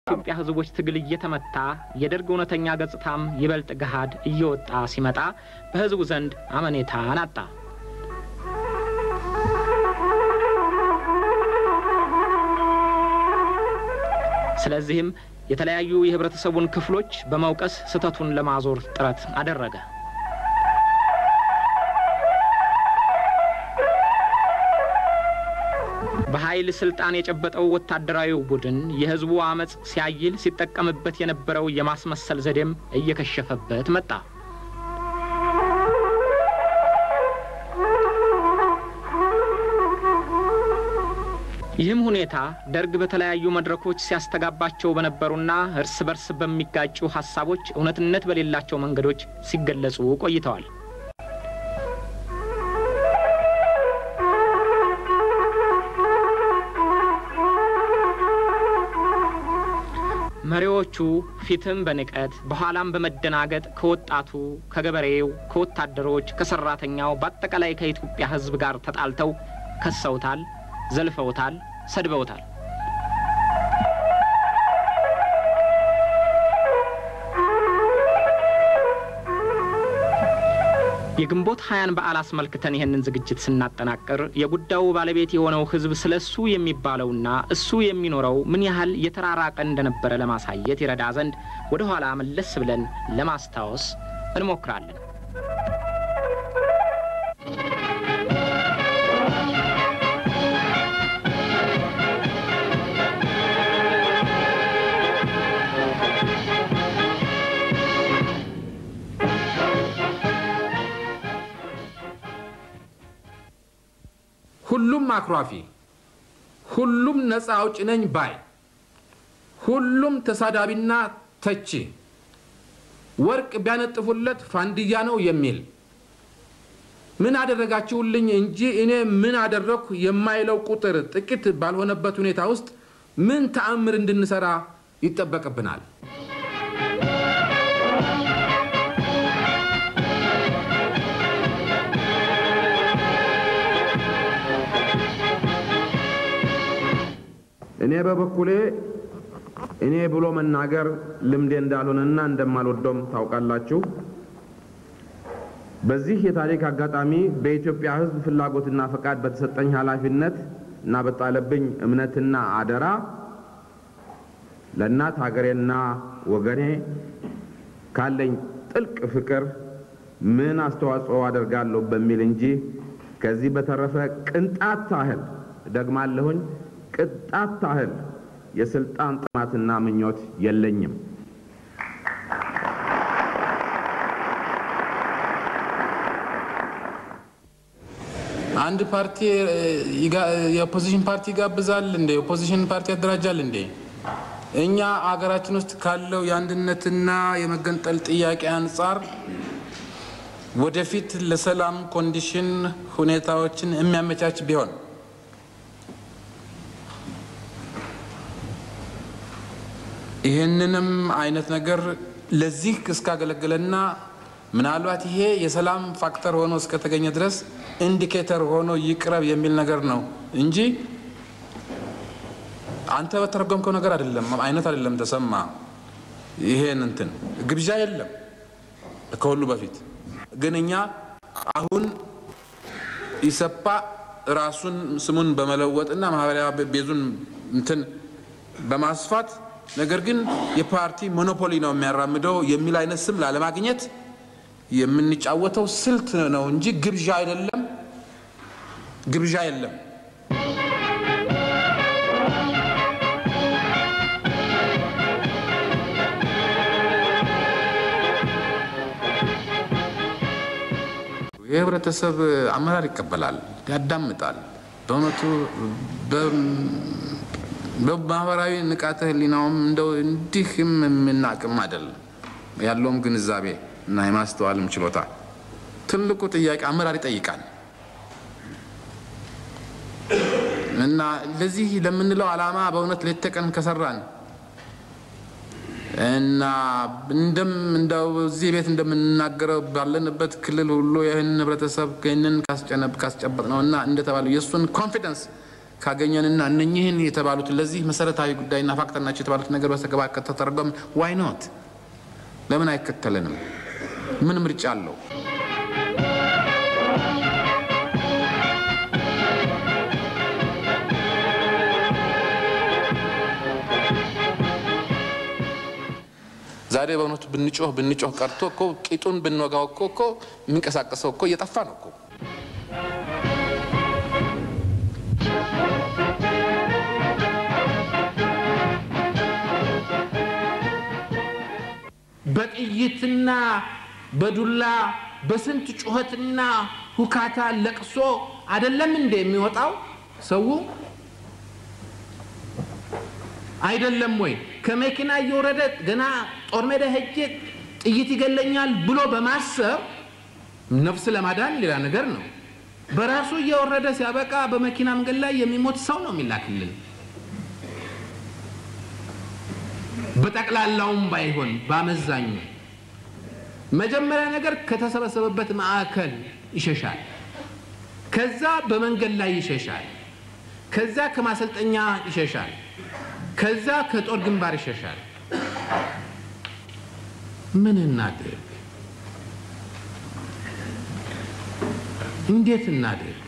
የኢትዮጵያ ሕዝቦች ትግል እየተመታ የደርግ እውነተኛ ገጽታም ይበልጥ ገሃድ እየወጣ ሲመጣ በሕዝቡ ዘንድ አመኔታን አጣ። ስለዚህም የተለያዩ የህብረተሰቡን ክፍሎች በመውቀስ ስህተቱን ለማዞር ጥረት አደረገ። በኃይል ስልጣን የጨበጠው ወታደራዊው ቡድን የህዝቡ አመፅ ሲያይል ሲጠቀምበት የነበረው የማስመሰል ዘዴም እየከሸፈበት መጣ። ይህም ሁኔታ ደርግ በተለያዩ መድረኮች ሲያስተጋባቸው በነበሩና እርስ በርስ በሚጋጩ ሀሳቦች እውነትነት በሌላቸው መንገዶች ሲገለጹ ቆይተዋል። መሪዎቹ ፊትም በንቀት በኋላም በመደናገጥ ከወጣቱ፣ ከገበሬው፣ ከወታደሮች፣ ከሰራተኛው በአጠቃላይ ከኢትዮጵያ ሕዝብ ጋር ተጣልተው ከሰውታል፣ ዘልፈውታል፣ ሰድበውታል። የግንቦት ሀያን በዓል አስመልክተን ይህንን ዝግጅት ስናጠናቅር የጉዳዩ ባለቤት የሆነው ሕዝብ ስለ እሱ የሚባለውና እሱ የሚኖረው ምን ያህል የተራራቀ እንደነበረ ለማሳየት ይረዳ ዘንድ ወደ ኋላ መለስ ብለን ለማስታወስ እንሞክራለን። ሁሉም አኩራፊ፣ ሁሉም ነፃ አውጭ ነኝ ባይ፣ ሁሉም ተሳዳቢና ተቺ፣ ወርቅ ቢያነጥፉለት ፋንድያ ነው የሚል ምን አደረጋችሁልኝ እንጂ እኔ ምን አደረግኩ የማይለው ቁጥር ጥቂት ባልሆነበት ሁኔታ ውስጥ ምን ተአምር እንድንሰራ ይጠበቅብናል? እኔ በበኩሌ እኔ ብሎ መናገር ልምዴ እንዳልሆነና እንደማልወደውም ታውቃላችሁ። በዚህ የታሪክ አጋጣሚ በኢትዮጵያ ሕዝብ ፍላጎትና ፈቃድ በተሰጠኝ ኃላፊነት እና በጣለብኝ እምነትና አደራ ለእናት ሀገሬና ወገኔ ካለኝ ጥልቅ ፍቅር ምን አስተዋጽኦ አደርጋለሁ በሚል እንጂ ከዚህ በተረፈ ቅንጣት ታህል ደግማለሁኝ ቅጣት ታህል የስልጣን ጥማትና ምኞት የለኝም። አንድ ፓርቲ የኦፖዚሽን ፓርቲ ይጋብዛል እንዴ? የኦፖዚሽን ፓርቲ ያደራጃል እንዴ? እኛ አገራችን ውስጥ ካለው የአንድነትና የመገንጠል ጥያቄ አንጻር ወደፊት ለሰላም ኮንዲሽን ሁኔታዎችን የሚያመቻች ቢሆን ይህንንም አይነት ነገር ለዚህ እስካገለገለና ምናልባት ይሄ የሰላም ፋክተር ሆኖ እስከተገኘ ድረስ ኢንዲኬተር ሆኖ ይቅረብ የሚል ነገር ነው እንጂ አንተ በተረጎምከው ነገር አይደለም አይነት አይደለም። ተሰማ ይሄን እንትን ግብዣ የለም። ከሁሉ በፊት ግን እኛ አሁን ኢሰፓ ራሱን ስሙን በመለወጥና ማህበራዊ ቤዙን እንትን በማስፋት ነገር ግን የፓርቲ ሞኖፖሊ ነው የሚያራምደው የሚል አይነት ስም ላለማግኘት የምንጫወተው ስልት ነው እንጂ ግብዣ አይደለም። ግብዣ የለም። የህብረተሰብ አመራር ይቀበላል፣ ያዳምጣል። በእውነቱ በማህበራዊ ንቃተ ህሊናውም እንደው እንዲህም የምናቅም አይደለም። ያለውም ግንዛቤ እና የማስተዋልም ችሎታ ትልቁ ጥያቄ አመራር ይጠይቃል እና ለዚህ ለምንለው ዓላማ በእውነት ሌት ተቀን ከሰራን እና እንደም እንደው እዚህ ቤት እንደምንናገረው ባለንበት ክልል ሁሉ ይህን ህብረተሰብ ይህንን ካስጨበጥ ነው እና እንደተባለው የእሱን ኮንፊደንስ ካገኘንና እነኚህን የተባሉትን ለዚህ መሰረታዊ ጉዳይና ፋክተር ናቸው የተባሉት ነገር በስተገባ ከተተረጎም ዋይ ኖት ለምን አይከተለንም? ምን ምርጫ አለው? ዛሬ በእውነቱ ብንጮህ ብንጮህ ቀርቶ እኮ ቂጡን ብንወጋው እኮ እኮ የሚንቀሳቀሰው እኮ እየጠፋ ነው እኮ። በጥይትና በዱላ በስንት ጩኸትና ሁካታ ለቅሶ አይደለም እንደ የሚወጣው ሰው አይደለም ወይ? ከመኪና እየወረደ ገና ጦር ሜዳ ሄጄ ጥይት ይገለኛል ብሎ በማሰብ ነፍስ ለማዳን ሌላ ነገር ነው። በራሱ እየወረደ ሲያበቃ በመኪና መንገድ ላይ የሚሞት ሰው ነው የሚላክልን። በጠቅላላውም ባይሆን በአመዛኙ መጀመሪያ ነገር ከተሰበሰበበት ማዕከል ይሸሻል። ከዛ በመንገድ ላይ ይሸሻል። ከዛ ከማሰልጠኛ ይሸሻል። ከዛ ከጦር ግንባር ይሸሻል። ምን እናድርግ? እንዴት እናድርግ?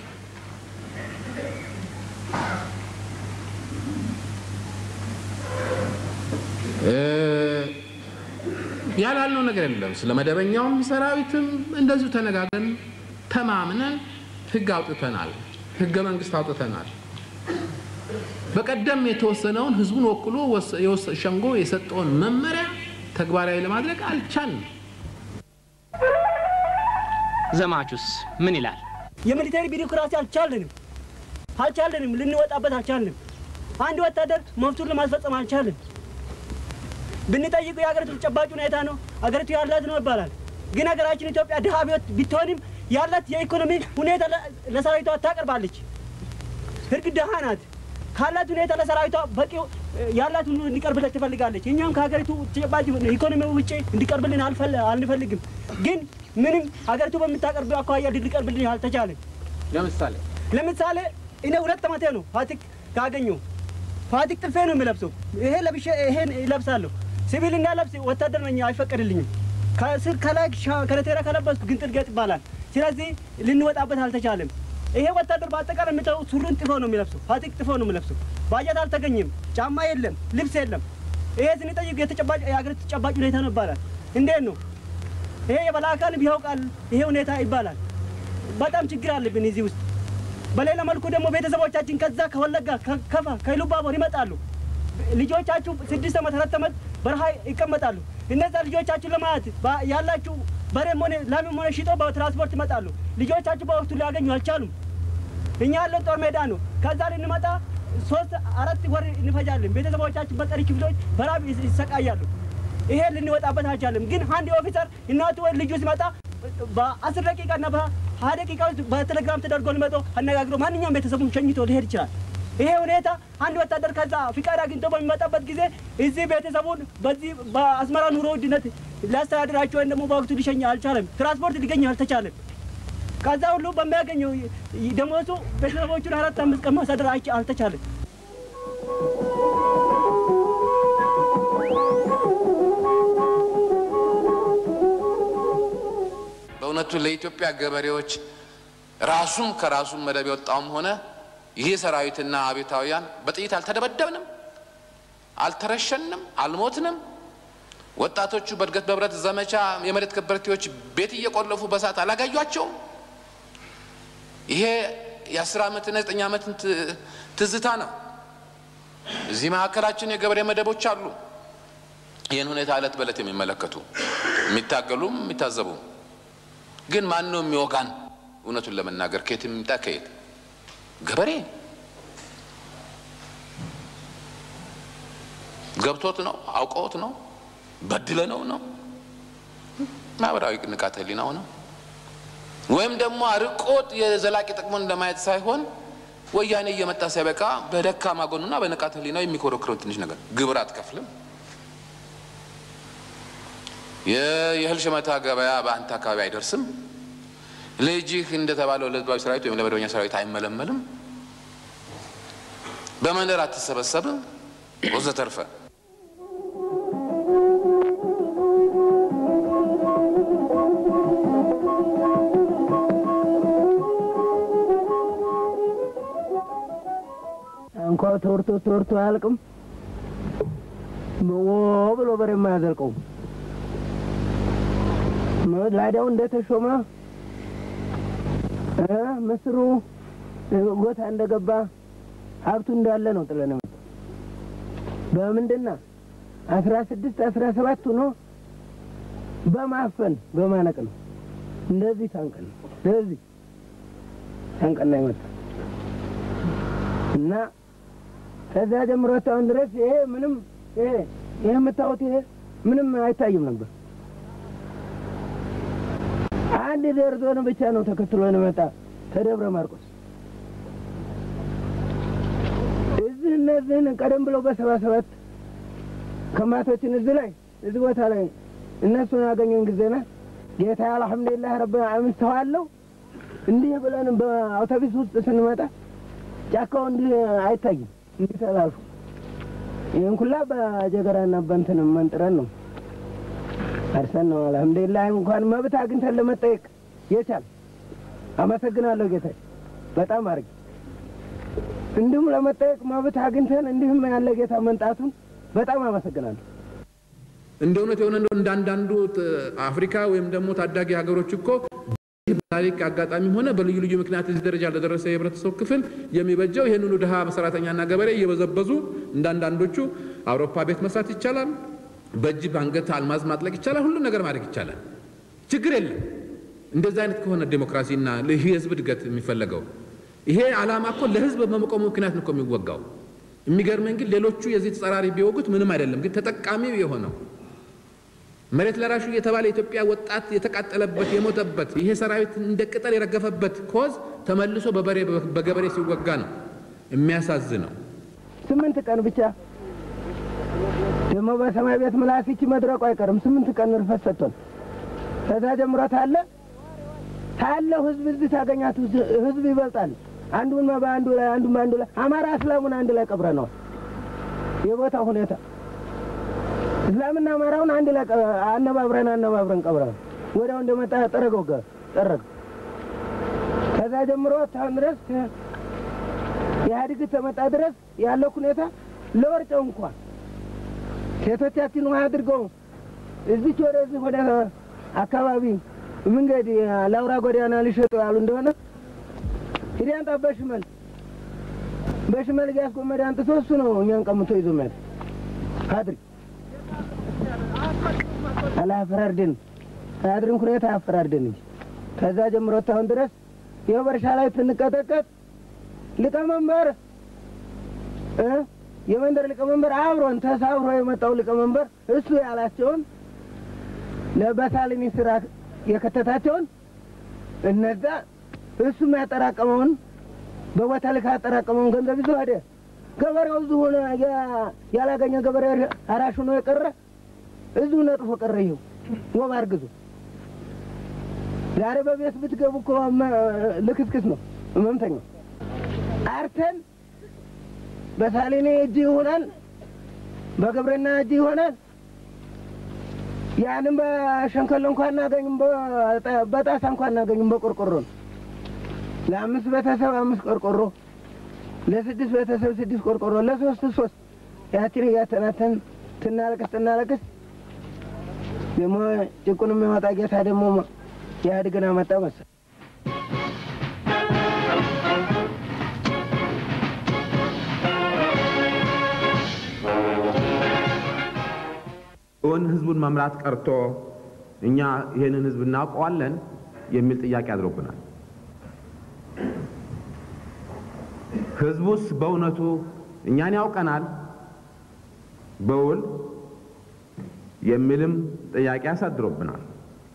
ያላልነው ነገር የለም። ስለ መደበኛውም ሰራዊትም እንደዚሁ ተነጋግረን ተማምነን ህግ አውጥተናል። ህገ መንግስት አውጥተናል። በቀደም የተወሰነውን ህዝቡን ወክሎ ሸንጎ የሰጠውን መመሪያ ተግባራዊ ለማድረግ አልቻልንም። ዘማቹስ ምን ይላል? የሚሊተሪ ቢሮክራሲ አልቻለንም አልቻለንም፣ ልንወጣበት አልቻልንም። አንድ ወታደር መብቱን ለማስፈጸም አልቻልን። ብንጠይቁ የሀገሪቱ ተጨባጭ ሁኔታ ነው አገሪቱ ያላት ነው ይባላል። ግን ሀገራችን ኢትዮጵያ ድሀ ቢወት ብትሆንም ያላት የኢኮኖሚ ሁኔታ ለሰራዊቷ ታቀርባለች። እርግጥ ድሀ ናት። ካላት ሁኔታ ለሰራዊቷ በቂ ያላት ሁሉ እንዲቀርብለት ትፈልጋለች። እኛም ከሀገሪቱ ተጨባጭ ኢኮኖሚ ውጭ እንዲቀርብልን አንፈልግም። ግን ምንም ሀገሪቱ በምታቀርብ አኳያ ሊቀርብልን አልተቻለም። ለምሳሌ ለምሳሌ እኔ ሁለት ዓመቴ ነው ፋቲክ ካገኘው ፋቲክ ጥልፌ ነው የምለብሰው። ይሄ ለብሼ ይሄን ይለብሳለሁ። ሲቪል እንዳለብስ ወታደር ነኝ፣ አይፈቀድልኝም። ከስር ከላይ ከረቴራ ከለበስኩ ግን ጥልገጥ ይባላል። ስለዚህ ልንወጣበት አልተቻለም። ይሄ ወታደር በአጠቃላይ የምታው ሱሪን ጥፎ ነው የሚለብሰው፣ ፋቲክ ጥፎ ነው የሚለብሰው። ባጀት አልተገኘም፣ ጫማ የለም፣ ልብስ የለም። ይሄ ስንጠይቅ የተጨባጭ የሀገሪቱ ተጨባጭ ሁኔታ ነው ይባላል። እንዴት ነው ይሄ የበላይ አካል ቢያውቃል ይሄ ሁኔታ ይባላል። በጣም ችግር አለብን እዚህ ውስጥ። በሌላ መልኩ ደግሞ ቤተሰቦቻችን ከዛ ከወለጋ ከከፋ ከኢሉባቦር ይመጣሉ። ልጆቻችሁ ስድስት ዓመት አራት ዓመት በረሃ ይቀመጣሉ። እነዛ ልጆቻችሁ ለማየት ያላችሁ በሬም ሆነ ላምም ሆነ ሽጦ በትራንስፖርት ይመጣሉ። ልጆቻችሁ በወቅቱ ሊያገኙ አልቻሉም። እኛ ያለን ጦር ሜዳ ነው። ከዛ ልንመጣ ሶስት አራት ወር እንፈጃለን። ቤተሰቦቻችን በቀሪ ክፍሎች በራብ ይሰቃያሉ። ይሄ ልንወጣበት አልቻለም። ግን አንድ ኦፊሰር እናቱ ወይ ልጁ ሲመጣ በአስር ደቂቃ እና በሀያ ደቂቃ ውስጥ በቴሌግራም ተደርጎ ሊመጣ አነጋግሮ ማንኛውም ቤተሰቡን ሸኝቶ ሊሄድ ይችላል። ይሄ ሁኔታ አንድ ወታደር ከዛ ፍቃድ አግኝቶ በሚመጣበት ጊዜ እዚህ ቤተሰቡን በዚህ በአስመራ ኑሮ ውድነት ሊያስተዳድራቸው ወይም ደግሞ በወቅቱ ሊሸኝ አልቻለም። ትራንስፖርት ሊገኝ አልተቻለም። ከዛ ሁሉ በሚያገኘው ደሞዙ ቤተሰቦቹን አራት አምስት ቀን ማሳደር አልተቻለም። በእውነቱ ለኢትዮጵያ ገበሬዎች ራሱም ከራሱም መደብ የወጣውም ሆነ ይህ ሰራዊትና አቤታውያን በጥይት አልተደበደብንም፣ አልተረሸንም፣ አልሞትንም። ወጣቶቹ በእድገት በህብረት ዘመቻ የመሬት ከበርቴዎች ቤት እየቆለፉ በሳት አላጋዩቸውም። ይሄ የአስር ዓመትና የዘጠኝ ዓመትን ትዝታ ነው። እዚህ መካከላችን የገበሬ መደቦች አሉ። ይህን ሁኔታ እለት በእለት የሚመለከቱ የሚታገሉም የሚታዘቡም። ግን ማን ነው የሚወጋን? እውነቱን ለመናገር ከየት የሚምጣ ከየት ገበሬ ገብቶት ነው አውቀውት ነው በድለ ነው ነው ማህበራዊ ንቃተ ህሊናው ነው ወይም ደግሞ አርቆት የዘላቂ ጥቅሙን ለማየት ሳይሆን ወያኔ እየመጣ ሲያበቃ በደካማ ጎኑና በንቃተ ህሊናው የሚኮረክረው ትንሽ ነገር ግብር አትከፍልም የእህል ሸመታ ገበያ በአንተ አካባቢ አይደርስም ልጅህ እንደተባለው ለህዝባዊ ሰራዊት ወይም ለመደበኛ ሰራዊት አይመለመልም በመንደር አትሰበሰብም ወዘተርፈ። እንኳ ተወርቶ ተወርቶ አያልቅም። ሞ ብሎ በሬ የማያዘልቀው ላዳው እንደተሾመ እ ምስሩ ጎታ እንደገባ ሀብቱ እንዳለ ነው ጥለን የመጣው። በምንድና አስራ ስድስት አስራ ሰባት ሆኖ በማፈን በማነቅ ነው። እንደዚህ ታንቀን ነው እንደዚህ ታንቀን ነው የመጣው እና ከዛ ጀምሮ እስካሁን ድረስ ይሄ ምንም ይሄ ይሄ የምታዩት ይሄ ምንም አይታይም ነበር። አንድ ደርዞን ብቻ ነው ተከትሎን መጣ ከደብረ ማርቆስ። እዚህ እነዚህን ቀደም ብለው በሰባ ሰባት ከማቶችን እዚህ ላይ እዚህ ቦታ ላይ እነሱን ያገኘን ጊዜና ጌታ አልሐምዱሊላህ ረብ ዓለሚን ተዋለው እንዲህ ብለን በአውቶቢስ ውስጥ ስንመጣ ጫካው እንዲህ አይታይም፣ እንዲህ ተላልፎ ይህን ኩላ በጀገራና በንትን መንጥረን ነው አርሰን ነው። አልሐምዱሊላህ እንኳን መብት አግኝተን ለመጠየቅ የቻል አመሰግናለሁ ጌታ በጣም አድርጌ እንዲሁም ለመጠየቅ መብት አግኝተን እንዲሁም ያለ ጌታ መንጣቱን በጣም አመሰግናለሁ። እንደ እውነት የሆነ እንደው እንዳንዳንዱ አፍሪካ ወይም ደግሞ ታዳጊ ሀገሮች እኮ ይህ በታሪክ አጋጣሚ ሆነ በልዩ ልዩ ምክንያት እዚህ ደረጃ ለደረሰ የህብረተሰብ ክፍል የሚበጀው ይህንኑ ድሃ ሰራተኛና ገበሬ እየበዘበዙ እንዳንዳንዶቹ አውሮፓ ቤት መስራት ይቻላል፣ በእጅ በአንገት አልማዝ ማጥለቅ ይቻላል፣ ሁሉን ነገር ማድረግ ይቻላል። ችግር የለም። እንደዚህ አይነት ከሆነ ዴሞክራሲና የህዝብ እድገት የሚፈለገው ይሄ ዓላማ እኮ ለህዝብ በመቆሙ ምክንያት ነው እኮ የሚወጋው። የሚገርመኝ ግን ሌሎቹ የዚህ ተጻራሪ ቢወጉት ምንም አይደለም፣ ግን ተጠቃሚው የሆነው መሬት ለራሹ የተባለ የኢትዮጵያ ወጣት የተቃጠለበት የሞተበት ይሄ ሰራዊት እንደ ቅጠል የረገፈበት ኮዝ ተመልሶ በበሬ በገበሬ ሲወጋ ነው የሚያሳዝነው። ስምንት ቀን ብቻ ደግሞ በሰማይ ቤት ምላስ ይቺ መድረቁ አይቀርም። ስምንት ቀን ርፈት ሰጥቶን ከዛ ጀምሮ ታለ ታለው ህዝብ እዚህ ታገኛት ህዝብ ይበልጣል። አንዱን በአንዱ ላይ አንዱን በአንዱ ላይ አማራ እስላሙን አንድ ላይ ቀብረነዋል። የቦታ ሁኔታ እስላምና አማራውን አንድ ላይ አነባብረን አነባብረን ቀብረን ወዲያው እንደመጣ ጠረገው ጠረገ። ከዛ ጀምሮ እስካሁን ድረስ ኢህአዴግ ተመጣ ድረስ ያለው ሁኔታ ለወርጨው እንኳን ሴቶቻችን ውሃ አድርገው እዚች ወደዚህ ወደ አካባቢ መንገድ ለአውራ ጎዳና ሊሸጡ ያሉ እንደሆነ ሂድ አንጣ በሽመል በሽመል እያስጎመደ አንጥቶ እሱ ነው እኛን ቀምቶ ይዞ መሄድ አድርግ አላፈራርድን አያድርን ሁኔታ አያፈራርድን እንጂ ከዛ ጀምሮ እስካሁን ድረስ ይኸው በእርሻ ላይ ስንቀጠቀጥ ሊቀመንበር እ የመንደር ሊቀመንበር አብሮን ተሳብሮ የመጣው ሊቀመንበር እሱ ያላቸውን በሳሊኒ ስራ የከተታቸውን እነዛ እሱም ያጠራቀመውን በቦታ ልክ ያጠራቀመውን ገንዘብ ይዞ ሄደ። ገበሬው እዚሁ ሆነ ያላገኘ ገበሬ አራሽ ሆኖ የቀረ እዚሁ ነጥፎ ቀረ። ይኸው ወባ አርግዞ ዛሬ በቤት ብትገቡ እኮ ልክስክስ ነው ህመምተኛው። አርተን በሳሊኔ እጅ ይሆናል፣ በግብርና እጅ ይሆናል። ያንም በሸንከሎ እንኳን እናገኝም፣ በጣሳ እንኳን እናገኝም። በቆርቆሮ ነው። ለአምስት ቤተሰብ አምስት ቆርቆሮ፣ ለስድስት ቤተሰብ ስድስት ቆርቆሮ፣ ለሶስት ሶስት ያችን እያተናተን ትናለቅስ ትናለቅስ ደግሞ ጭቁን የሚያወጣ ጌታ ደግሞ ኢህአዴግን አመጣ መሰል እውን ህዝቡን መምራት ቀርቶ እኛ ይህንን ህዝብ እናውቀዋለን የሚል ጥያቄ አድሮብናል። ህዝቡስ በእውነቱ እኛን ያውቀናል በውል የሚልም ጥያቄ አሳድሮብናል።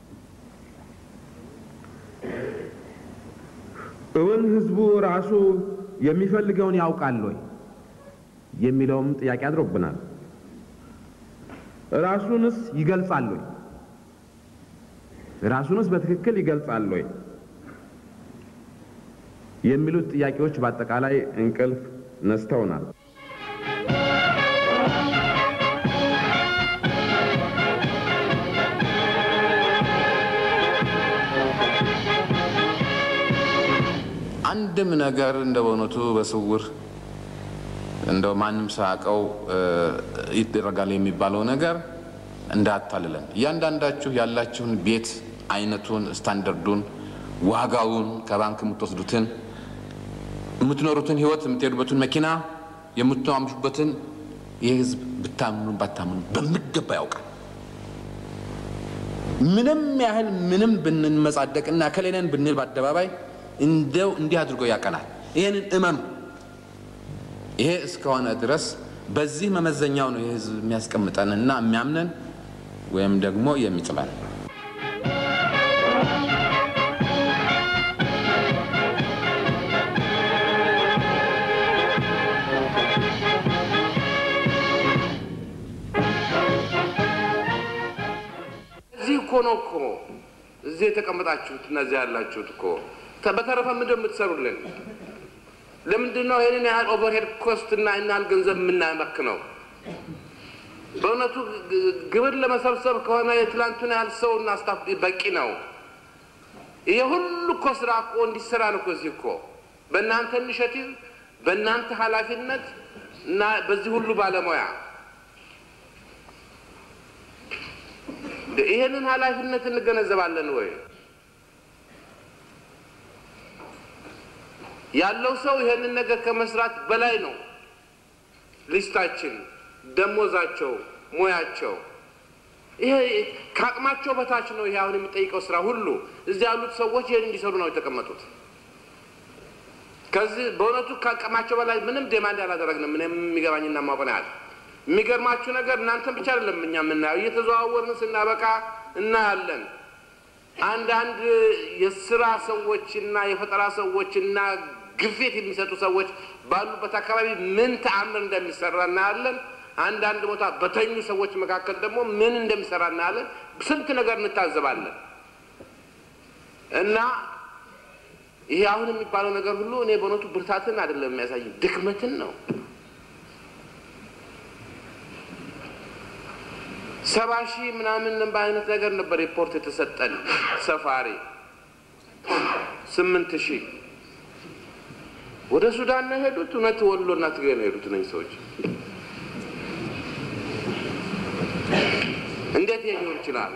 እውን ህዝቡ ራሱ የሚፈልገውን ያውቃል ወይ የሚለውም ጥያቄ አድሮብናል። ራሱንስ ይገልጻል ወይ? ራሱንስ በትክክል ይገልጻል ወይ የሚሉት ጥያቄዎች በአጠቃላይ እንቅልፍ ነስተውናል። አንድም ነገር እንደ በእውነቱ በስውር እንደው ማንም ሳያውቀው ይደረጋል የሚባለው ነገር እንዳታልለን። እያንዳንዳችሁ ያላችሁን ቤት አይነቱን፣ ስታንዳርዱን፣ ዋጋውን ከባንክ የምትወስዱትን የምትኖሩትን ህይወት የምትሄዱበትን መኪና የምትማምሹበትን ይህ ህዝብ ብታምኑ ባታምኑ በሚገባ ያውቃል። ምንም ያህል ምንም ብንመጻደቅና ከሌለን ብንል በአደባባይ እንደው እንዲህ አድርጎ ያቀናል። ይህንን እመኑ። ይሄ እስከሆነ ድረስ በዚህ መመዘኛው ነው የህዝብ የሚያስቀምጠንና የሚያምነን ወይም ደግሞ የሚጥለን። እዚህ እኮ ነው እኮ እዚህ የተቀመጣችሁት እነዚህ ያላችሁት እኮ በተረፈ ምንድን ነው የምትሰሩልን? ለምንድን ነው ይህንን ያህል ኦቨርሄድ ኮስት እና ያህል ገንዘብ የምናመክነው? በእውነቱ ግብር ለመሰብሰብ ከሆነ የትላንቱን ያህል ሰው እና ስታፍ በቂ ነው። ይሄ ሁሉ እኮ ስራ እኮ እንዲሰራ ነው እኮ እዚህ እኮ በእናንተ ኢኒሼቲቭ በእናንተ ኃላፊነት እና በዚህ ሁሉ ባለሙያ ይሄንን ኃላፊነት እንገነዘባለን ወይ? ያለው ሰው ይሄንን ነገር ከመስራት በላይ ነው። ሊስታችን፣ ደሞዛቸው፣ ሙያቸው ይሄ ከአቅማቸው በታች ነው። ይሄ አሁን የሚጠይቀው ስራ ሁሉ እዚህ ያሉት ሰዎች ይሄን እንዲሰሩ ነው የተቀመጡት። ከዚህ በእውነቱ ከአቅማቸው በላይ ምንም ዴማንድ አላደረግንም። ምንም የሚገባኝና ማቆን ያህል የሚገርማችሁ ነገር እናንተን ብቻ አይደለም እኛ የምናየው፣ እየተዘዋወርን ስናበቃ እናያለን። አንዳንድ የስራ ሰዎችና የፈጠራ ሰዎችና ግፊት የሚሰጡ ሰዎች ባሉበት አካባቢ ምን ተአምር እንደሚሰራ እናያለን። አንዳንድ ቦታ በተኙ ሰዎች መካከል ደግሞ ምን እንደሚሰራ እናያለን። ስንት ነገር እንታዘባለን እና ይሄ አሁን የሚባለው ነገር ሁሉ እኔ በእውነቱ ብርታትን አይደለም የሚያሳይ ድክመትን ነው። ሰባ ሺህ ምናምን በአይነት ነገር ነበር ሪፖርት የተሰጠን ሰፋሪ ስምንት ሺህ ወደ ሱዳን ነው የሄዱት። እውነት ወሎ እና ትግራይ ነው የሄዱት እነዚህ ሰዎች። እንዴት ይሄ ሊሆን ይችላል?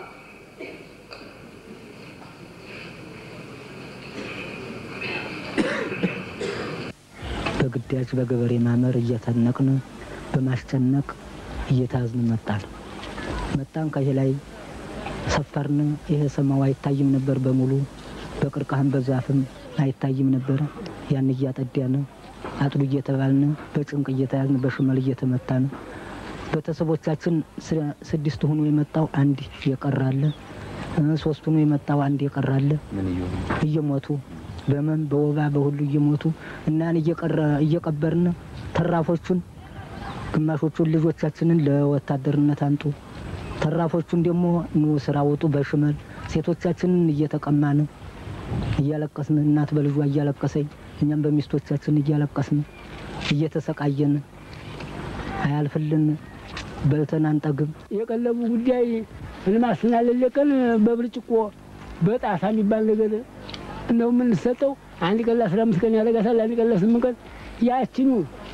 በግዳጅ በገበሬ ማመር እየተነቅን በማስጨነቅ እየታዝን መጣን መጣን ከዚህ ላይ ሰፈርን። ይሄ ሰማው አይታይም ነበር በሙሉ በቅርቃህም በዛፍም አይታይም ነበር። ያን እያጠዳን አጥሉ እየተባልን በጭንቅ እየተያዝን በሽመል እየተመታን ቤተሰቦቻችን ስድስት ሆኖ የመጣው አንድ የቀራለ፣ ሶስት ሆኖ የመጣው አንድ የቀራለ እየሞቱ በመን በወባ በሁሉ እየሞቱ እናን እየቀበርን ተራፎቹን ግማሾቹን ልጆቻችንን ለወታደርነት አንጡ፣ ተራፎቹን ደግሞ ኑ ስራ ውጡ በሽመል ሴቶቻችንን እየተቀማን እያለቀስን እናት በልጇ እያለቀሰኝ እኛም በሚስቶቻችን እያለቀስን እየተሰቃየን አያልፍልን በልተን አንጠግብ። የቀለቡ ጉዳይ ልማስና ለለቀን በብርጭቆ በጣሳ የሚባል ነገር ነው የምንሰጠው። አንድ ቀን ለአስራ አምስት ቀን ያደርጋታል፣ አንድ ቀን ለስምንት ቀን ያችኑ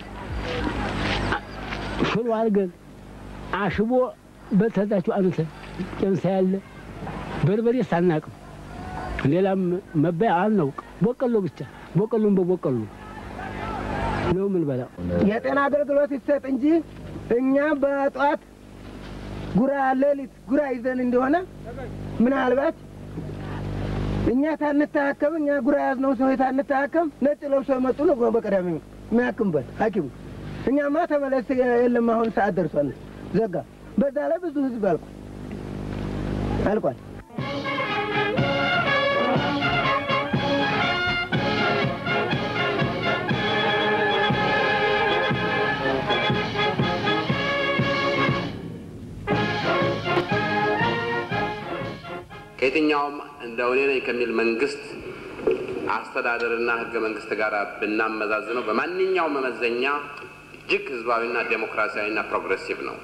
ሽሮ አድርገን አሽቦ በተዛችሁ አንተን ጨንሳ ያለ በርበሬ ሳናቅም ሌላም መባያ አናውቅ። ቦቀሎ ብቻ ቦቀሎን በቦቀሎ ነው ምን በላው። የጤና አገልግሎት ይሰጥ እንጂ እኛ በጠዋት ጉራ ሌሊት ጉራ ይዘን እንደሆነ ምናልባት እኛ ታንታከም እኛ ጉራ ያዝነው ሰው ታንታከም ነጭ ለብሶ የመጡ ነው በቀዳሚ የሚያክምበት ሐኪሙ እኛማ ተመለስ የለም አሁን ሰዓት ደርሷል ዘጋ። በዛ ላይ ብዙ ህዝብ አልቋል አልቋል። ከየትኛውም እንደ እኔ ነኝ ከሚል መንግስት አስተዳደርና ህገ መንግስት ጋር ብናመዛዝነው በማንኛውም መመዘኛ እጅግ ህዝባዊና ዴሞክራሲያዊና ፕሮግሬሲቭ ነው።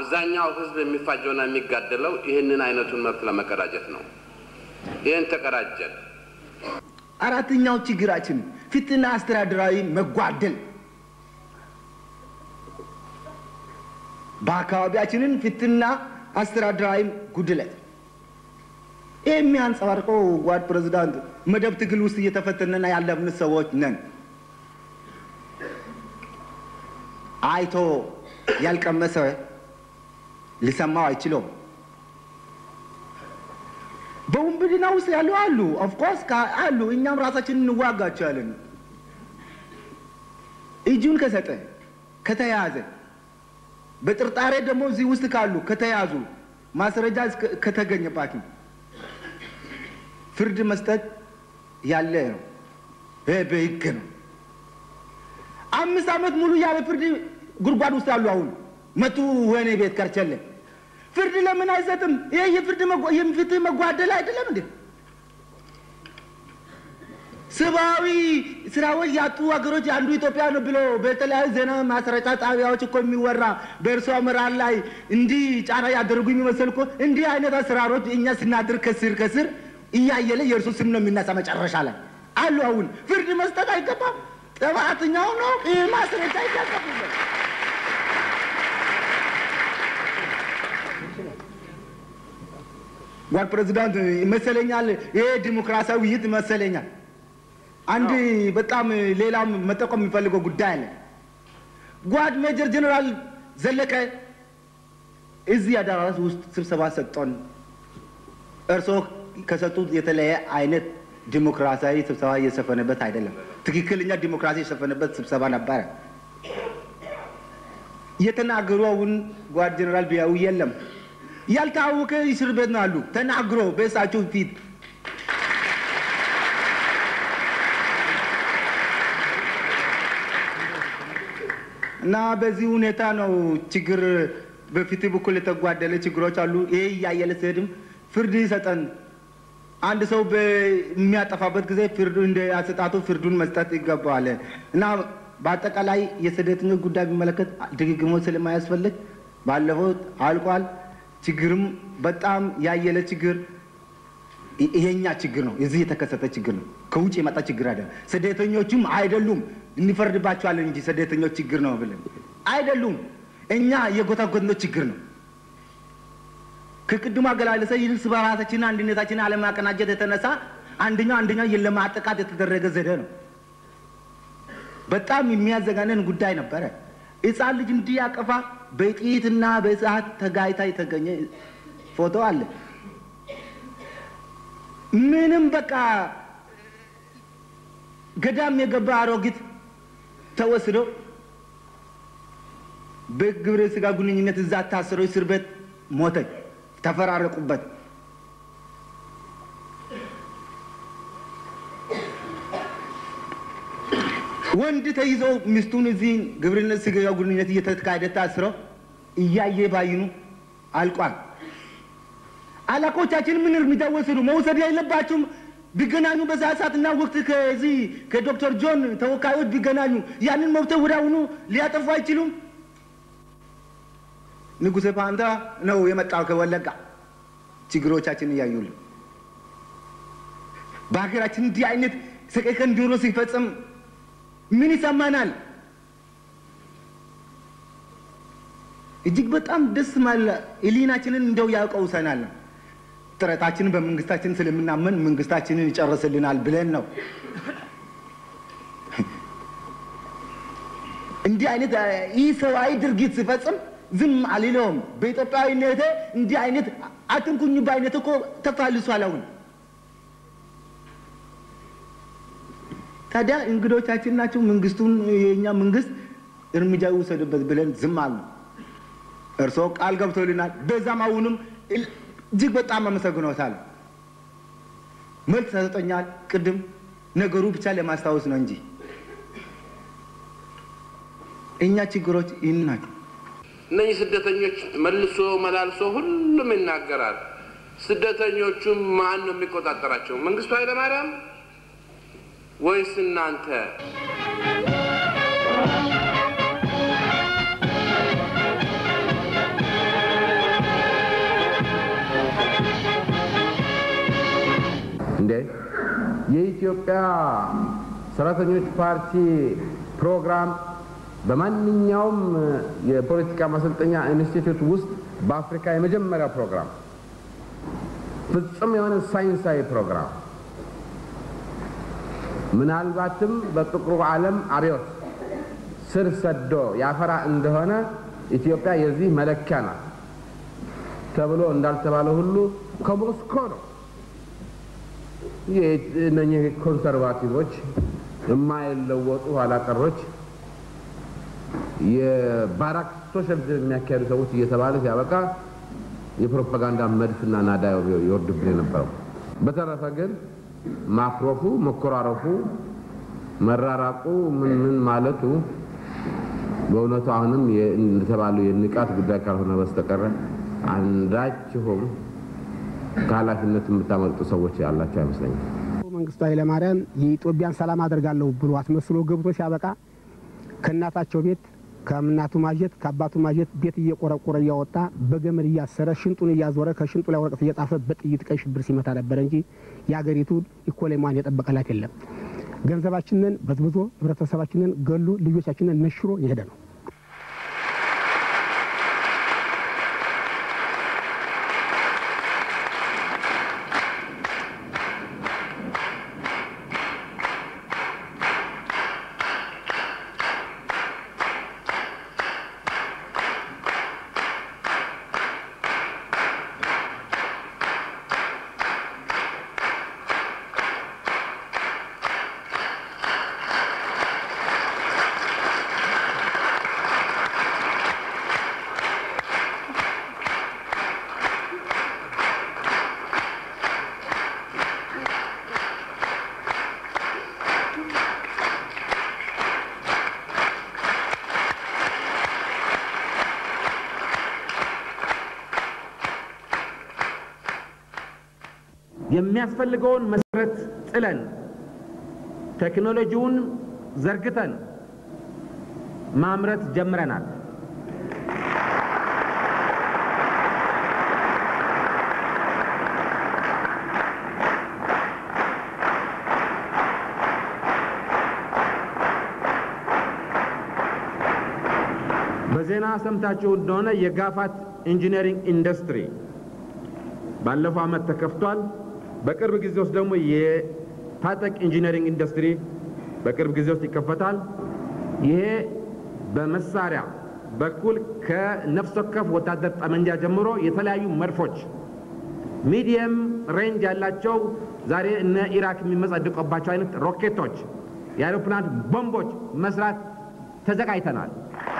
አብዛኛው ህዝብ የሚፋጀውና የሚጋደለው ይህንን አይነቱን መብት ለመቀዳጀት ነው። ይህን ተቀዳጀን። አራተኛው ችግራችን ፍትህና አስተዳደራዊ መጓደል በአካባቢያችንን ፍትህና አስተዳደራዊ ጉድለት ይህ የሚያንጸባርቀው ጓድ ፕሬዚዳንት መደብ ትግል ውስጥ እየተፈተነና ያለብን ሰዎች ነን። አይቶ ያልቀመሰ ሊሰማው አይችለውም። በውንብድና ውስጥ ያሉ አሉ፣ ኦፍኮርስ አሉ። እኛም ራሳችን እንዋጋቸዋለን። እጁን ከሰጠ ከተያዘ፣ በጥርጣሬ ደግሞ እዚህ ውስጥ ካሉ ከተያዙ፣ ማስረጃ ከተገኘባቸው ፍርድ መስጠት ያለ ነው። ይህ በህግ ነው። አምስት ዓመት ሙሉ ያለ ፍርድ ጉድጓድ ውስጥ አሉ። አሁን መቱ ወህኒ ቤት ከርቸለ ፍርድ ለምን አይሰጥም? ይህ የፍርድ የፍትህ መጓደል አይደለም እንዴ? ሰብአዊ ስራዎች ያጡ ሀገሮች አንዱ ኢትዮጵያ ነው ብሎ በተለያዩ ዜና ማሰራጫ ጣቢያዎች እኮ የሚወራ በእርሶ አመራር ላይ እንዲህ ጫና ያደረጉ የሚመስል እኮ እንዲህ አይነት አሰራሮች እኛ ስናድር ከስር ከስር እያየለ የእርሱ ስም ነው የሚነሳ መጨረሻ ላይ አሉ። አሁን ፍርድ መስጠት አይገባም። ጥፋተኛው ነው ይህ ማስረጃ ይታቀፉበት። ጓድ ፕሬዚዳንት ይመሰለኛል፣ ይሄ ዲሞክራሲያዊ ውይይት ይመሰለኛል። አንድ በጣም ሌላም መጠቆም የሚፈልገው ጉዳይ አለ። ጓድ ሜጀር ጀኔራል ዘለቀ እዚህ አዳራሽ ውስጥ ስብሰባ ሰጥቶን እርስዎ ከሰጡት የተለየ አይነት ዲሞክራሲያዊ ስብሰባ እየሰፈነበት አይደለም። ትክክለኛ ዲሞክራሲ የሰፈነበት ስብሰባ ነበረ። የተናገሩ አሁን ጓድ ጀኔራል ቢያዊ የለም ያልታወቀ እስር ቤት ነው አሉ። ተናግሮ በእሳቸው ፊት እና በዚህ ሁኔታ ነው ችግር በፊት በኩል የተጓደለ ችግሮች አሉ። ይሄ እያየለ ሲሄድም ፍርድ ይሰጠን። አንድ ሰው በሚያጠፋበት ጊዜ ፍርዱ እንደ አሰጣጡ ፍርዱን መስጠት ይገባዋል እና በአጠቃላይ የስደተኞች ጉዳይ ቢመለከት ድግግሞች ስለማያስፈልግ ባለፈው አልቋል። ችግርም በጣም ያየለ ችግር ይሄኛ ችግር ነው። እዚህ የተከሰተ ችግር ነው። ከውጭ የመጣ ችግር አይደለም። ስደተኞቹም አይደሉም እንፈርድባቸዋለን እንጂ ስደተኞች ችግር ነው ብለን አይደሉም። እኛ የጎታጎትነው ችግር ነው። ከቅድሙ አገላለጸ ይልስ በራሳችን አንድነታችን አለማቀናጀት የተነሳ አንደኛው አንደኛው ለማጠቃት የተደረገ ዘዴ ነው። በጣም የሚያዘጋነን ጉዳይ ነበረ። ሕፃን ልጅ እንዲያቀፋ በጥይትና በእሳት ተጋይታ የተገኘ ፎቶ አለ። ምንም በቃ ገዳም የገባ አሮጊት ተወስዶ በግብረ ስጋ ግንኙነት እዛ ታስሮ እስር ቤት ሞተች። ተፈራረቁበት። ወንድ ተይዞ ሚስቱን እዚህ ግብረ ስጋ ግንኙነት እየተካሄደ ታስረው እያየ ባይኑ አልቋል። አለቆቻችን ምን እርምጃ ወሰዱ? መውሰድ የለባቸውም። ቢገናኙ በዛ ሰዓትና ወቅት ከዚህ ከዶክተር ጆን ተወካዮች ቢገናኙ ያንን መብት ወዲያውኑ ሊያጠፉ አይችሉም? ንጉሴ ፓንታ ነው የመጣው ከወለጋ ችግሮቻችን እያዩልን በሀገራችን እንዲህ አይነት ሰቀቀን ጆሮ ሲፈጸም ምን ይሰማናል? እጅግ በጣም ደስ ማለ ህሊናችንን እንደው ያውቀውሰናል። ጥረታችንን በመንግስታችን ስለምናመን መንግስታችንን ይጨርስልናል ብለን ነው። እንዲህ አይነት ይህ ሰብአዊ ድርጊት ሲፈጽም ዝም አልለውም። በኢትዮጵያዊነቴ እንዲህ አይነት አትንኩኝ በአይነት እኮ ተፋልሷል። አሁን ታዲያ እንግዶቻችን ናቸው። መንግስቱን የእኛ መንግስት እርምጃ ይውሰድበት ብለን ዝም አሉ። እርስዎ ቃል ገብቶልናል። በዛም አሁንም እጅግ በጣም አመሰግኖታል። መልስ ተሰጦኛል። ቅድም ነገሩ ብቻ ለማስታወስ ነው እንጂ እኛ ችግሮች ይህን ናቸው። እነኚህ ስደተኞች መልሶ መላልሶ ሁሉም ይናገራል። ስደተኞቹም ማን ነው የሚቆጣጠራቸው? መንግስቱ ኃይለማርያም ወይስ እናንተ? እንዴ የኢትዮጵያ ሰራተኞች ፓርቲ ፕሮግራም በማንኛውም የፖለቲካ ማሰልጠኛ ኢንስቲትዩት ውስጥ በአፍሪካ የመጀመሪያ ፕሮግራም ፍጹም የሆነ ሳይንሳዊ ፕሮግራም ምናልባትም በጥቁሩ ዓለም አብዮት ስር ሰዶ ያፈራ እንደሆነ ኢትዮጵያ የዚህ መለኪያ ናት ተብሎ እንዳልተባለ ሁሉ ከሞስኮ ነው እነኚህ ኮንሰርቫቲቮች የማይለወጡ ኋላቀሮች የባራክ ሶሻሊዝም የሚያካሄዱ ሰዎች እየተባለ ሲያበቃ የፕሮፓጋንዳ መድፍና ናዳ ይወርድብን የነበረው። በተረፈ ግን ማክሮፉ፣ መኮራረፉ፣ መራራቁ ምን ምን ማለቱ በእውነቱ አሁንም እንደተባለው የንቃት ጉዳይ ካልሆነ በስተቀረ አንዳችሁም ከኃላፊነት የምታመልጡ ሰዎች ያላቸው አይመስለኝም። መንግስቱ ኃይለማርያም የኢትዮጵያን ሰላም አደርጋለሁ ብሎ አስመስሎ ገብቶ ሲያበቃ ከእናታቸው ቤት ከእናቱ ማጀት ከአባቱ ማጀት ቤት እየቆረቆረ እያወጣ በገመድ እያሰረ ሽንጡን እያዞረ ከሽንጡ ላይ ወረቀት እየጻፈ በጥይት ቀይ ሽብር ሲመታ ነበረ እንጂ የአገሪቱ ኢኮኖሚዋን የጠበቀላት የለም። ገንዘባችንን በዝብዞ ህብረተሰባችንን ገሎ ልጆቻችንን ነሽሮ የሄደ ነው። የሚያስፈልገውን መሰረት ጥለን ቴክኖሎጂውን ዘርግተን ማምረት ጀምረናል። በዜና ሰምታችሁ እንደሆነ የጋፋት ኢንጂነሪንግ ኢንዱስትሪ ባለፈው ዓመት ተከፍቷል። በቅርብ ጊዜ ውስጥ ደግሞ የታጠቅ ኢንጂነሪንግ ኢንዱስትሪ በቅርብ ጊዜ ውስጥ ይከፈታል። ይሄ በመሳሪያ በኩል ከነፍስ ወከፍ ወታደር ጠመንጃ ጀምሮ የተለያዩ መድፎች ሚዲየም ሬንጅ ያላቸው ዛሬ እነ ኢራክ የሚመጻደቁባቸው አይነት ሮኬቶች፣ የአይሮፕላን ቦምቦች መስራት ተዘጋጅተናል።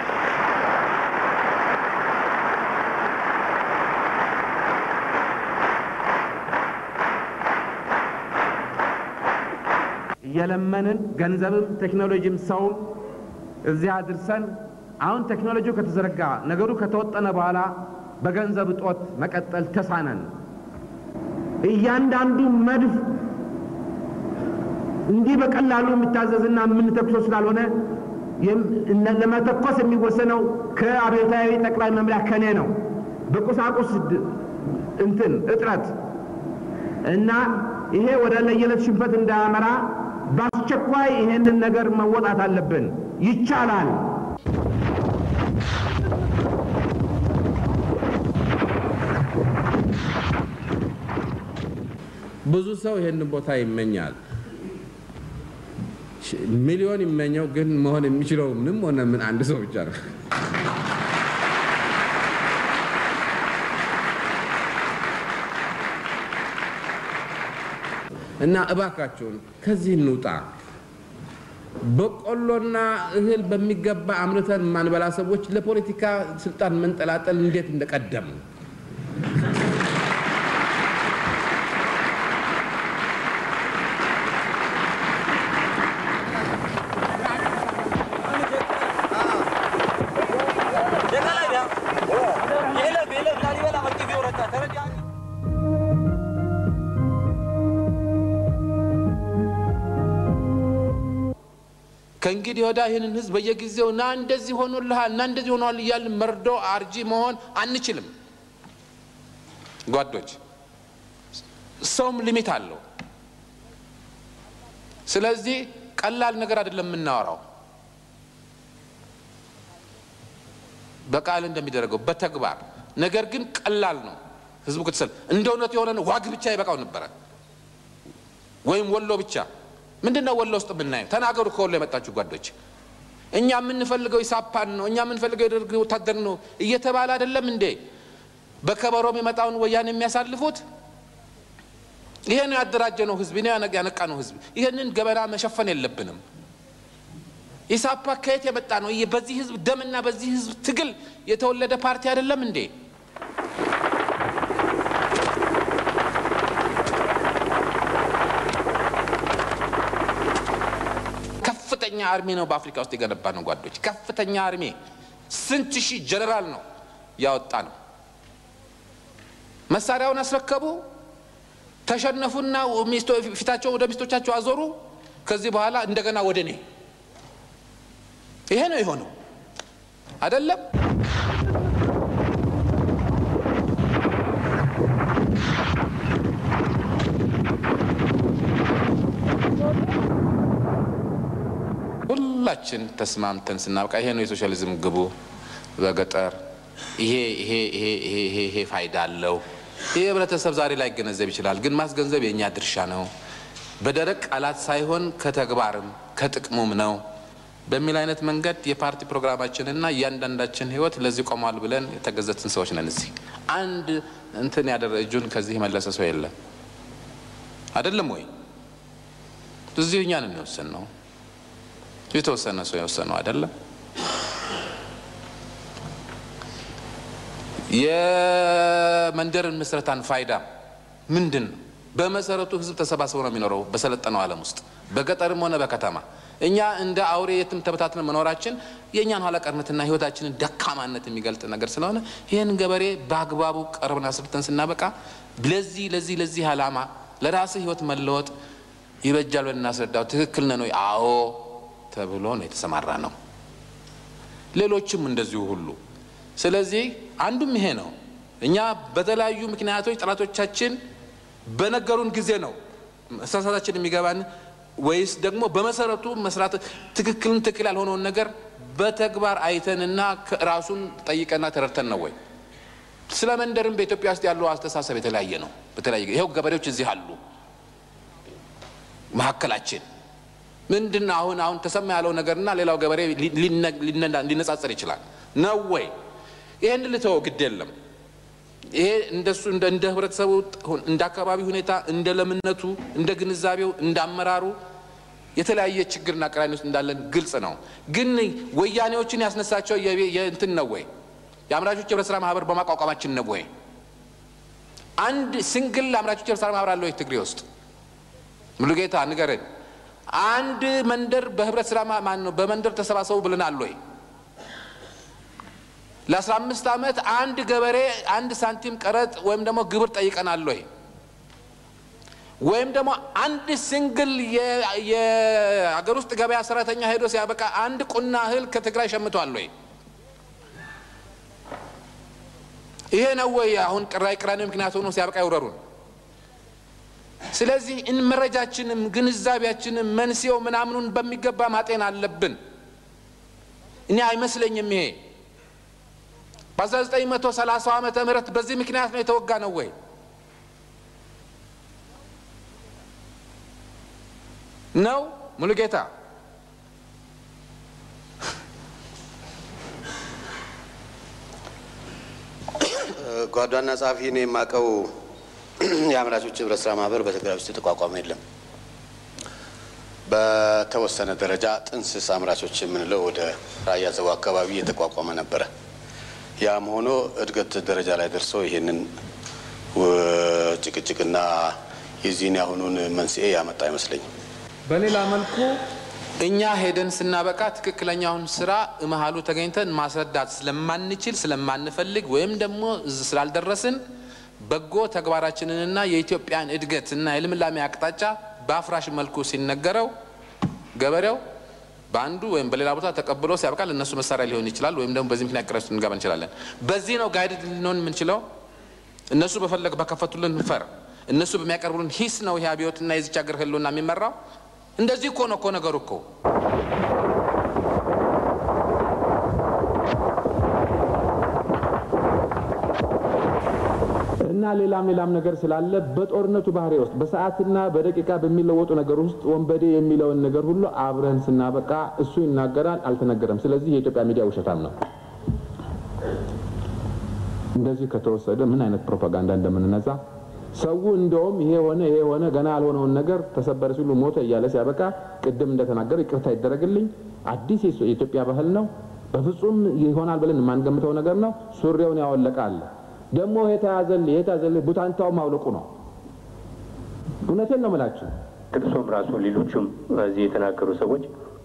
እየለመንን ገንዘብም ቴክኖሎጂም ሰውም እዚያ አድርሰን አሁን ቴክኖሎጂው ከተዘረጋ ነገሩ ከተወጠነ በኋላ በገንዘብ እጦት መቀጠል ተሳነን። እያንዳንዱ መድፍ እንዲህ በቀላሉ የሚታዘዝና የምንተኩሰው ስላልሆነ ለመተኮስ የሚወሰነው ከአብዮታዊ ጠቅላይ መምሪያ ከኔ ነው። በቁሳቁስ እንትን እጥረት እና ይሄ ወደ ለየለት ሽንፈት እንዳያመራ በአስቸኳይ ይሄንን ነገር መወጣት አለብን። ይቻላል። ብዙ ሰው ይሄንን ቦታ ይመኛል። ሚሊዮን ይመኘው፣ ግን መሆን የሚችለው ምንም ሆነ ምን አንድ ሰው ብቻ ነው። እና እባካችሁን ከዚህ እንውጣ። በቆሎና እህል በሚገባ አምርተን ማንበላ ሰዎች ለፖለቲካ ስልጣን መንጠላጠል እንዴት እንደቀደም ከእንግዲህ ወዳ ይህንን ህዝብ በየጊዜው ና እንደዚህ ሆኖልሃል እና እንደዚህ ሆኗል እያልን መርዶ አርጂ መሆን አንችልም። ጓዶች፣ ሰውም ሊሚት አለው። ስለዚህ ቀላል ነገር አይደለም የምናወራው በቃል እንደሚደረገው በተግባር ነገር ግን ቀላል ነው። ህዝቡ ክትሰል እንደ እውነት የሆነ ዋግ ብቻ ይበቃው ነበረ ወይም ወሎ ብቻ። ምንድን ነው ወሎ ውስጥ የምናየው? ተናገሩ ከወሎ የመጣችሁ ጓዶች። እኛ የምንፈልገው ኢሳፓን ነው፣ እኛ የምንፈልገው የደርግ ወታደር ነው እየተባለ አይደለም እንዴ በከበሮ የሚመጣውን ወያኔ የሚያሳልፉት? ይሄ ነው ያደራጀ ነው ህዝብ፣ ይሄ ነው ያነቃ ነው ህዝብ። ይህንን ገበና መሸፈን የለብንም። ኢሳፓ ከየት የመጣ ነው? በዚህ ህዝብ ደምና በዚህ ህዝብ ትግል የተወለደ ፓርቲ አይደለም እንዴ? ከፍተኛ አርሚ ነው በአፍሪካ ውስጥ የገነባ ነው ጓዶች። ከፍተኛ አርሚ ስንት ሺህ ጀነራል ነው ያወጣ ነው። መሳሪያውን አስረከቡ፣ ተሸነፉና ፊታቸውን ወደ ሚስቶቻቸው አዞሩ። ከዚህ በኋላ እንደገና ወደ እኔ ይሄ ነው የሆነው አይደለም። ሁላችን ተስማምተን ስናበቃ ይሄ ነው የሶሻሊዝም ግቡ በገጠር ይሄ ይሄ ይሄ ይሄ ይሄ ይሄ ፋይዳ አለው። ይሄ ህብረተሰብ ዛሬ ላይ ገነዘብ ይችላል፣ ግን ማስገንዘብ የእኛ ድርሻ ነው። በደረቅ ቃላት ሳይሆን ከተግባርም ከጥቅሙም ነው በሚል አይነት መንገድ የፓርቲ ፕሮግራማችንና እያንዳንዳችን ህይወት ለዚህ ቆሟል ብለን የተገዘትን ሰዎች ነን። እዚህ አንድ እንትን ያደረ እጁን ከዚህ የመለሰ ሰው የለም። አይደለም ወይ? እዚሁ እኛን እንወስን ነው የተወሰነ ሰው የወሰነው አይደለም። የመንደርን ምስረታን ፋይዳ ምንድን ነው? በመሰረቱ ህዝብ ተሰባስቦ ነው የሚኖረው በሰለጠነው ዓለም ውስጥ በገጠርም ሆነ በከተማ። እኛ እንደ አውሬ የትም ተበታትነ መኖራችን የእኛን ኋላ ቀርነትና ህይወታችንን ደካማነት የሚገልጥ ነገር ስለሆነ ይህን ገበሬ በአግባቡ ቀርበን አስርተን ስናበቃ ለዚህ ለዚህ ለዚህ ዓላማ ለራስህ ህይወት መለወጥ ይበጃል ብለን እናስረዳው። ትክክል ነን ወይ? አዎ ተብሎ ነው የተሰማራ ነው። ሌሎችም እንደዚሁ ሁሉ። ስለዚህ አንዱም ይሄ ነው። እኛ በተለያዩ ምክንያቶች ጠላቶቻችን በነገሩን ጊዜ ነው መሳሳታችን የሚገባን ወይስ ደግሞ በመሰረቱ መስራት ትክክልን ትክክል ያልሆነውን ነገር በተግባር አይተንና ራሱን ጠይቀና ተረድተን ነው ወይ? ስለ መንደርም በኢትዮጵያ ውስጥ ያለው አስተሳሰብ የተለያየ ነው። በተለያየ ይኸው ገበሬዎች እዚህ አሉ መካከላችን ምንድን ነው አሁን አሁን ተሰማ ያለው ነገርና ሌላው ገበሬ ሊነጻጸር ይችላል ነው ወይ? ይህን ልተወው ግድ የለም። ይሄ እንደሱ እንደ ህብረተሰቡ እንደ አካባቢ ሁኔታ እንደ ለምነቱ እንደ ግንዛቤው እንደ አመራሩ የተለያየ ችግርና ቅራኔ ውስጥ እንዳለን ግልጽ ነው። ግን ወያኔዎችን ያስነሳቸው የእንትን ነው ወይ? የአምራቾች የህብረት ስራ ማህበር በማቋቋማችን ነው ወይ? አንድ ሲንግል አምራቾች የህብረት ስራ ማህበር አለ ወይ ትግሬ ውስጥ? ሙሉጌታ ንገረን። አንድ መንደር በህብረት ስራ ማን ነው በመንደር ተሰባሰቡ ብለናል ወይ? ለአስራ አምስት ዓመት አንድ ገበሬ አንድ ሳንቲም ቀረጥ ወይም ደግሞ ግብር ጠይቀናል ወይ? ወይም ደግሞ አንድ ሲንግል የአገር ውስጥ ገበያ ሰራተኛ ሄዶ ሲያበቃ አንድ ቁና እህል ከትግራይ ሸምቷል ወይ? ይሄ ነው ወይ አሁን ቅራይ ቅራኔ ምክንያት ሆኖ ሲያበቃ ይውረሩን? ስለዚህ መረጃችንም ግንዛቤያችንም መንስኤው ምናምኑን በሚገባ ማጤን አለብን። እኔ አይመስለኝም ይሄ በ1930 ዓመተ ምህረት በዚህ ምክንያት ነው የተወጋ ነው ወይ? ነው ሙሉጌታ? ጓዷና ጸሐፊ እኔ የማውቀው የአምራቾች ህብረት ስራ ማህበር በትግራይ ውስጥ የተቋቋመ የለም። በተወሰነ ደረጃ ጥንስስ አምራቾች የምንለው ወደ ራያ ዘቡ አካባቢ የተቋቋመ ነበረ። ያም ሆኖ እድገት ደረጃ ላይ ደርሶ ይህንን ጭቅጭቅና የዚህን ያሁኑን መንስኤ ያመጣ አይመስለኝም። በሌላ መልኩ እኛ ሄደን ስናበቃ ትክክለኛውን ስራ መሀሉ ተገኝተን ማስረዳት ስለማንችል ስለማንፈልግ ወይም ደግሞ ስላልደረስን በጎ ተግባራችንንና የኢትዮጵያን እድገትና የልምላሜ አቅጣጫ በአፍራሽ መልኩ ሲነገረው ገበሬው በአንዱ ወይም በሌላ ቦታ ተቀብሎ ሲያበቃ ለእነሱ መሳሪያ ሊሆን ይችላል። ወይም ደግሞ በዚህ ምክንያት ቅረስ ልንገባ እንችላለን። በዚህ ነው ጋይድ ልንሆን የምንችለው። እነሱ በፈለግ በከፈቱልን ፈር እነሱ በሚያቀርቡልን ሂስ ነው ይህ አብዮትና የዚች ሀገር ህልውና የሚመራው። እንደዚህ እኮ ነው እኮ ነገሩ እኮ እና ሌላም ሌላም ነገር ስላለ በጦርነቱ ባህሪ ውስጥ በሰዓትና በደቂቃ በሚለወጡ ነገር ውስጥ ወንበዴ የሚለውን ነገር ሁሉ አብረን ስናበቃ እሱ ይናገራል፣ አልተነገረም። ስለዚህ የኢትዮጵያ ሚዲያ ውሸታም ነው። እንደዚህ ከተወሰደ ምን አይነት ፕሮፓጋንዳ እንደምንነዛ ሰው እንደውም ይሄ ሆነ ይሄ ሆነ ገና ያልሆነውን ነገር ተሰበረ ሲሉ ሞተ እያለ ሲያበቃ ቅድም እንደተናገረ ይቅርታ ይደረግልኝ፣ አዲስ የኢትዮጵያ ባህል ነው፣ በፍጹም ይሆናል ብለን የማንገምተው ነገር ነው። ሱሪውን ያወለቀ አለ ደግሞ የተያዘልህ የተያዘልህ ቡታንታው ማውለቁ ነው። እውነቴን ነው የምላችሁ። ጥቅሶም ራሱ ሌሎቹም እዚህ የተናገሩ ሰዎች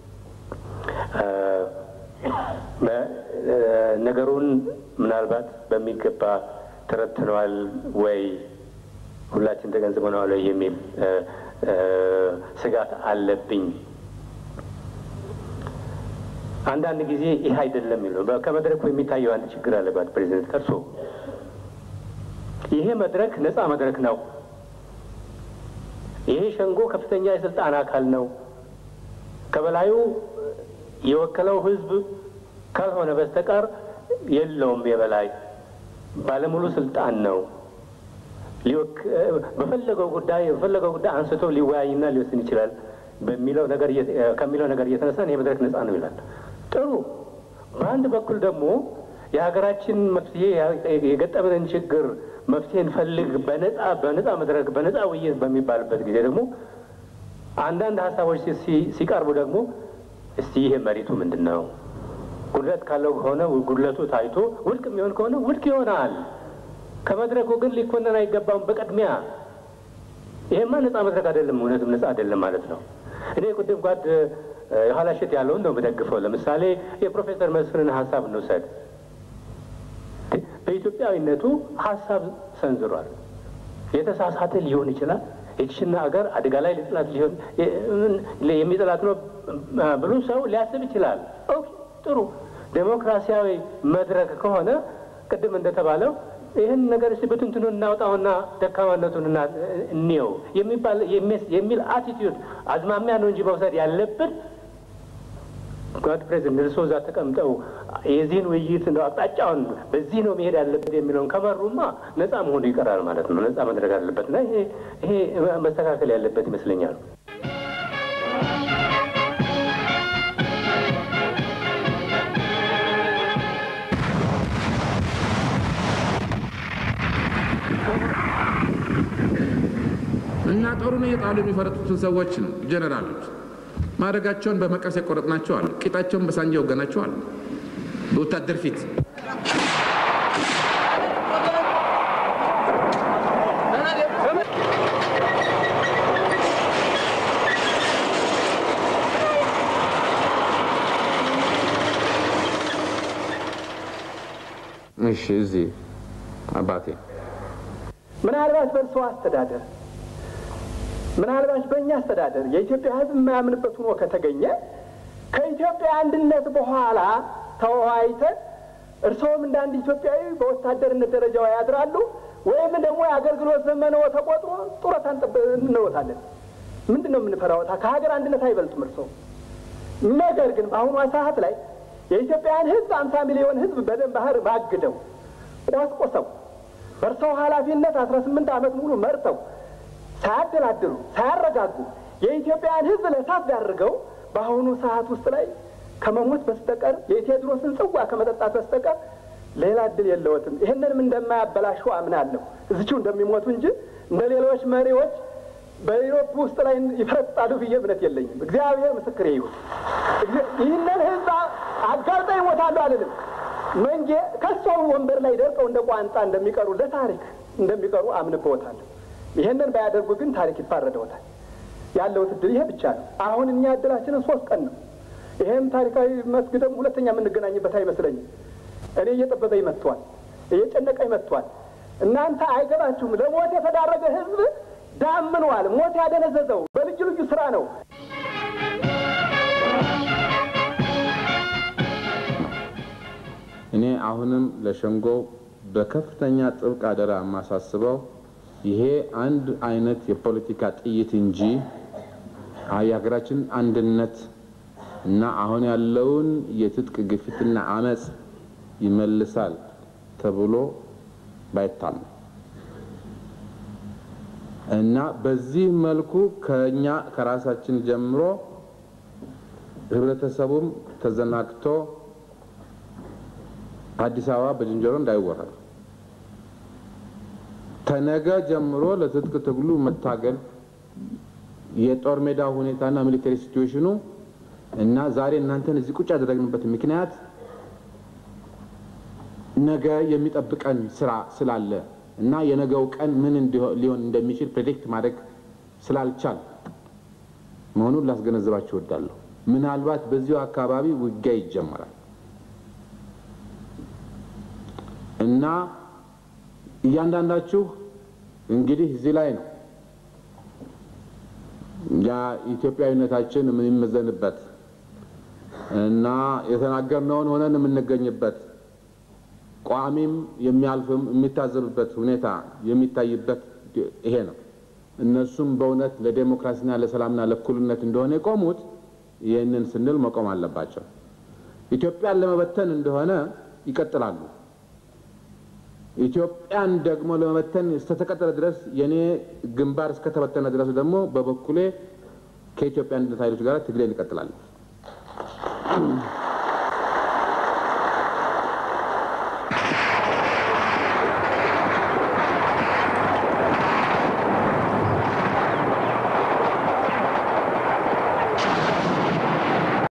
ነገሩን ምናልባት በሚገባ ተረትነዋል ወይ ሁላችን ተገንዝበነዋል ወይ የሚል ስጋት አለብኝ። አንዳንድ ጊዜ ይህ አይደለም የሚለው ከመድረኩ የሚታየው አንድ ችግር አለባት ፕሬዚደንት ቀርሶ ይሄ መድረክ ነፃ መድረክ ነው። ይሄ ሸንጎ ከፍተኛ የስልጣን አካል ነው። ከበላዩ የወከለው ህዝብ ካልሆነ በስተቀር የለውም። የበላይ ባለሙሉ ስልጣን ነው። በፈለገው ጉዳይ በፈለገው ጉዳይ አንስቶ ሊወያይና ሊወስን ይችላል በሚለው ነገር ከሚለው ነገር እየተነሳን ይህ መድረክ ነፃ ነው ይላል። ጥሩ። በአንድ በኩል ደግሞ የሀገራችን መፍትሄ የገጠመንን ችግር መፍትሄ እንፈልግ በነፃ በነፃ መድረክ በነፃ ውይይት በሚባልበት ጊዜ ደግሞ አንዳንድ ሀሳቦች ሲቀርቡ ደግሞ እስቲ ይሄ መሬቱ ምንድን ነው? ጉድለት ካለው ከሆነ ጉድለቱ ታይቶ ውድቅ የሚሆን ከሆነ ውድቅ ይሆናል። ከመድረኩ ግን ሊኮነን አይገባም። በቅድሚያ ይሄማ ነፃ መድረክ አይደለም፣ እውነትም ነፃ አይደለም ማለት ነው። እኔ ቅድም ጓድ የኋላሸት ያለውን ነው የምደግፈው። ለምሳሌ የፕሮፌሰር መስፍንን ሀሳብ እንውሰድ። በኢትዮጵያዊነቱ ሀሳብ ሰንዝሯል። የተሳሳተ ሊሆን ይችላል። የችሽና አገር አደጋ ላይ ሊጥላት ሊሆን የሚጥላት ነው ብሎ ሰው ሊያስብ ይችላል። ኦኬ ጥሩ። ዴሞክራሲያዊ መድረክ ከሆነ ቅድም እንደተባለው ይህን ነገር እስቲ ብትንትኑ እናውጣውና ደካማነቱን እንየው የሚባል የሚል አቲቲዩድ አዝማሚያ ነው እንጂ መውሰድ ያለብን ጓድ ፕሬዚደንት እርሶ እዛ ተቀምጠው የዚህን ውይይት ነው አቅጣጫውን በዚህ ነው መሄድ ያለበት የሚለውን ከመሩማ ነፃ መሆኑ ይቀራል ማለት ነው። ነፃ መድረግ አለበት እና ይሄ ይሄ መስተካከል ያለበት ይመስለኛል። እና ጦሩን እየጣሉ የሚፈረጡትን ሰዎችን ጀነራሎች ማድረጋቸውን በመቀስ የቆረጥናቸው አሉ። ቂጣቸውን በሳንጃ የወገናቸው አሉ። በወታደር ፊት እሺ፣ እዚህ አባቴ ምናልባት በእርሶ አስተዳደር ምናልባት በእኛ አስተዳደር የኢትዮጵያ ሕዝብ የማያምንበት ሆኖ ከተገኘ ከኢትዮጵያ አንድነት በኋላ ተወያይተን እርስዎም እንደ አንድ ኢትዮጵያዊ በወታደርነት ደረጃው ያድራሉ ወይም ደግሞ የአገልግሎት ዘመንዎ ተቆጥሮ ጡረታ እንወታለን። ምንድን ነው የምንፈራወታ? ከሀገር አንድነት አይበልጡም እርስዎ። ነገር ግን በአሁኗ ሰዓት ላይ የኢትዮጵያን ሕዝብ አምሳ ሚሊዮን ሕዝብ በደም ባህር ማግደው ቆስቆሰው በእርስዎ ኃላፊነት አስራ ስምንት ዓመት ሙሉ መርተው ሳያደላድሉ ሳያረጋጉ የኢትዮጵያን ሕዝብ ለእሳት ዳርገው በአሁኑ ሰዓት ውስጥ ላይ ከመሞት በስተቀር የቴዎድሮስን ጽዋ ከመጠጣት በስተቀር ሌላ እድል የለዎትም። ይህንንም እንደማያበላሹ አምናለሁ። እዚችው እንደሚሞቱ እንጂ እንደ ሌሎች መሪዎች በኢሮፕ ውስጥ ላይ ይፈረጣሉ ብዬ እምነት የለኝም። እግዚአብሔር ምስክሬ ይሁን። ይህንን ሕዝብ አጋልጠው ይሞታሉ አልልም። መንጌ ከሰው ወንበር ላይ ደርቀው እንደ ቋንጣ እንደሚቀሩ ለታሪክ እንደሚቀሩ አምንበዎታለሁ። ይሄንን ባያደርጉ ግን ታሪክ ይፋረደውታል። ያለውት እድል ይሄ ብቻ ነው። አሁን እኛ እድላችንን ሶስት ቀን ነው። ይሄም ታሪካዊ መስክ ደግሞ ሁለተኛ የምንገናኝበት አይመስለኝም። እኔ እየጠበበኝ መጥቷል፣ እየጨነቀኝ መጥቷል። እናንተ አይገባችሁም። ለሞት የተዳረገ ህዝብ ዳምኗል። ሞት ያደነዘዘው በልዩ ልዩ ስራ ነው። እኔ አሁንም ለሸንጎ በከፍተኛ ጥብቅ አደራ የማሳስበው ይሄ አንድ አይነት የፖለቲካ ጥይት እንጂ የሀገራችን አንድነት እና አሁን ያለውን የትጥቅ ግፊትና አመፅ ይመልሳል ተብሎ ባይታመን እና በዚህ መልኩ ከኛ ከራሳችን ጀምሮ ህብረተሰቡም ተዘናግቶ አዲስ አበባ በዝንጀሮ እንዳይወረር ከነገ ጀምሮ ለትጥቅ ትግሉ መታገል የጦር ሜዳ ሁኔታና ሚሊተሪ ሲትዌሽኑ እና ዛሬ እናንተን እዚህ ቁጭ ያደረግንበት ምክንያት ነገ የሚጠብቀን ስራ ስላለ እና የነገው ቀን ምን ሊሆን እንደሚችል ፕሬዲክት ማድረግ ስላልቻል መሆኑን ላስገነዝባችሁ እወዳለሁ። ምናልባት በዚሁ አካባቢ ውጊያ ይጀመራል እና እያንዳንዳችሁ እንግዲህ እዚህ ላይ ነው ያ ኢትዮጵያዊነታችን የምንመዘንበት እና የተናገርነውን ሆነን የምንገኝበት ቋሚም የሚያልፍም የሚታዘብበት ሁኔታ የሚታይበት ይሄ ነው። እነሱም በእውነት ለዴሞክራሲና ለሰላምና ለእኩልነት እንደሆነ የቆሙት ይህንን ስንል መቆም አለባቸው። ኢትዮጵያን ለመበተን እንደሆነ ይቀጥላሉ። ኢትዮጵያን ደግሞ ለመበተን እስከተቀጠለ ድረስ የኔ ግንባር እስከተበተነ ድረስ ደግሞ በበኩሌ ከኢትዮጵያ አንድነት ኃይሎች ጋር ትግሌን ይቀጥላል።